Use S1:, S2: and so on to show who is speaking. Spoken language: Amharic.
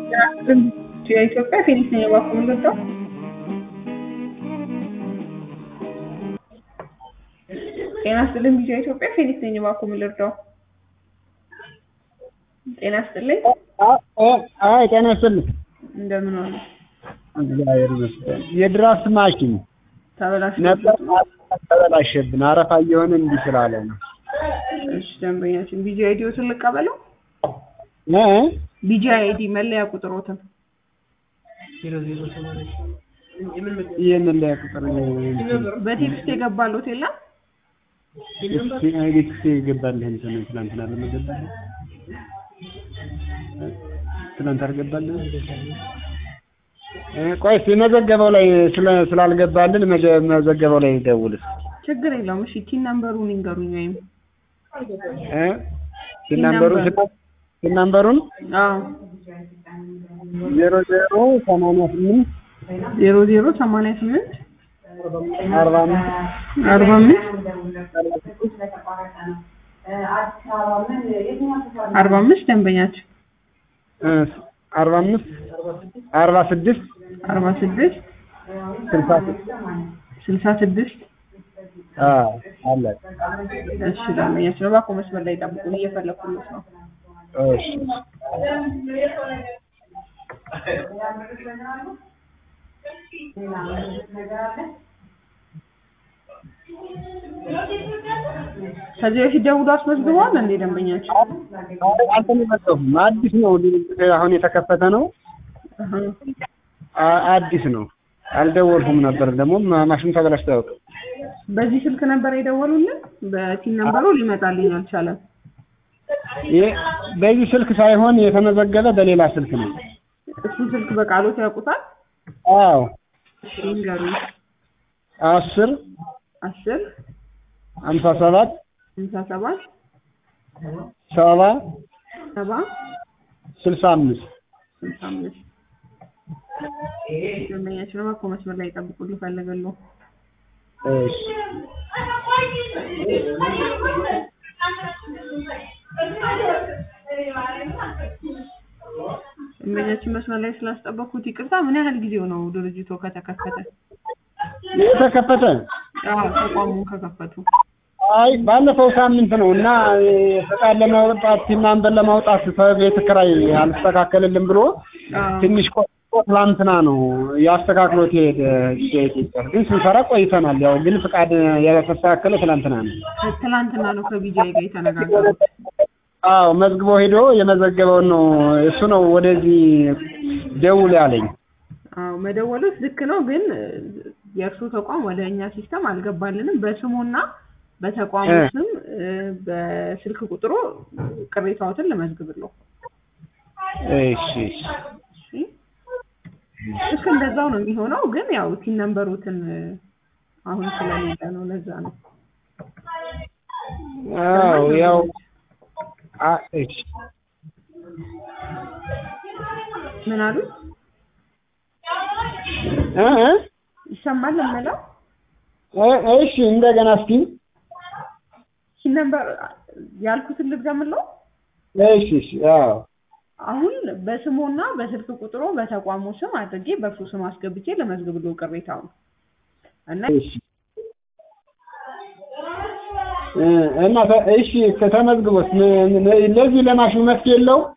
S1: የኢትዮጵያ ፌኒክስ ነኝ እባክዎ ምን ልርዳው? ጤና ይስጥልኝ ቢጫ ኢትዮጵያ ፌኒክስ ነኝ እባክዎ ምን ልርዳው? ጤና ይስጥልኝ
S2: አይ ጤና ይስጥልኝ።
S1: እንደምን ዋሉ?
S2: እግዚአብሔር ይመስገን። የድራፍት ማሽን
S1: ተበላሽቶ
S2: ነበር ተበላሸብን። አረፋ እየሆነ እንዲህ ስላለ ነው።
S1: እሺ ደንበኛችን ቢጂ አይዲዎትን ልቀበለው?
S2: እ
S1: ቢጂ አይዲ መለያ ቁጥሮትን
S2: ይህንን ላይ ቁጥር
S1: በቴክስት የገባሎት የለም?
S2: ቤት ይገባልህ እንትን ትናንትና ለመገባልህ ትናንት አልገባልህ ቆይ እስኪ መዘገበው ላይ ስለ- ስላልገባልን መጀ- መዘገበው ላይ ደውል
S1: ችግር የለውም። እሺ ቲን ነምበሩን ይንገሩኝ ወይም
S2: እ ሲናምበሩን ሲናምበሩን
S1: አዎ
S2: ዜሮ ዜሮ ሰማንያ ስምንት
S1: ዜሮ ዜሮ ሰማንያ ስምንት
S2: አርባ አምስት
S1: አርባ አምስት አርባ አምስት ደንበኛችን
S2: እ አርባ አምስት አርባ ስድስት
S1: አርባ ስድስት
S2: ስልሳ ስድስት
S1: ስልሳ ስድስት
S2: አዎ አለ
S1: እሺ ደንበኛችን እባክዎ መስመር ላይ ጠብቁን እየፈለኩለት ነው።
S2: እሺ
S1: ከዚህ በፊት ደውሎ አስመዝግበዋል እንዴ ደንበኛችን?
S2: አልተመዘገቡም። አዲስ ነው አሁን የተከፈተ ነው።
S1: እህ፣
S2: አ- አዲስ ነው። አልደወልኩም ነበር ደግሞ ማ- ማሽኑ ተበላሽቶ አያውቅም።
S1: በዚህ ስልክ ነበር የደወሉልን? በቲን ነበሩ ሊመጣልኝ አልቻለም።
S2: ይሄ በዚህ ስልክ ሳይሆን የተመዘገበ በሌላ ስልክ ነው።
S1: እሱን ስልክ በቃሎት ያውቁታል?
S2: አዎ
S1: እሺ ይንገሩኝ።
S2: አስር
S1: አስር
S2: ሀምሳ ሰባት
S1: ሃምሳ ሰባት
S2: ሰባ
S1: ሰባ
S2: ስልሳ አምስት
S1: ስልሳ አምስት ደንበኛችን እባክዎ መስመር ላይ ጠብቁ ልፈልግልዎ።
S2: እሺ
S1: ደንበኛችን መስመር ላይ ስላስጠበቅኩት ይቅርታ። ምን ያህል ጊዜው ነው ድርጅቶ ከተከፈተ?
S2: የተከፈተ
S1: አዎ ተቋሙን ከከፈቱ
S2: አይ ባለፈው ሳምንት ነው እና እ፣ ፈቃድ ለማውጣት ሲናንበር ለማውጣት ቤት ኪራይ አልስተካከልልም ብሎ
S1: አዎ
S2: ትንሽ ቆይቶ ትላንትና ነው ያስተካክሎት የሄደ ኢትዮጵያ ግን ስንሰራ ቆይተናል። ያው ግን ፍቃድ የተስተካከለ ትላንትና ነው።
S1: ትላንትና ነው ከቢጂአይ ጋር የተነጋገሩት።
S2: አዎ መዝግቦ ሄዶ የመዘገበውን ነው እሱ ነው ወደዚህ ደውል ያለኝ።
S1: አዎ መደወሉት ልክ ነው፣ ግን የእርሱ ተቋም ወደ እኛ ሲስተም አልገባልንም። በስሙና በተቋሙ
S2: እ።
S1: ስም እ፣ በስልክ ቁጥሩ ቅሬታዎትን ልመዝግብልዎ።
S2: እሺ እሺ።
S1: እሺ ልክ እንደዛው ነው የሚሆነው፣ ግን ያው ቲን ነምበሩትን እ፣ አሁን ስለሌለ ነው፣ ለዛ ነው።
S2: አዎ ያው አ እሺ
S1: ምን አሉት?
S2: እ እ
S1: ይሰማል የምለው
S2: እ እሺ እንደገና እስኪ
S1: ቲን ነምበር ያልኩትን ልድገምልዎ።
S2: እሺ እሺ አዎ
S1: አሁን በስሙና በስልክ ቁጥሩ በተቋሙ ስም አድርጌ በእርሱ ስም አስገብቼ ለመዝግብልዎ ቅሬታውን እና
S2: እሺ እ እና ተ- እሺ ከተመዝግቦስ ም- ም- ለዚህ ለማሽኑ መፍትሄ የለው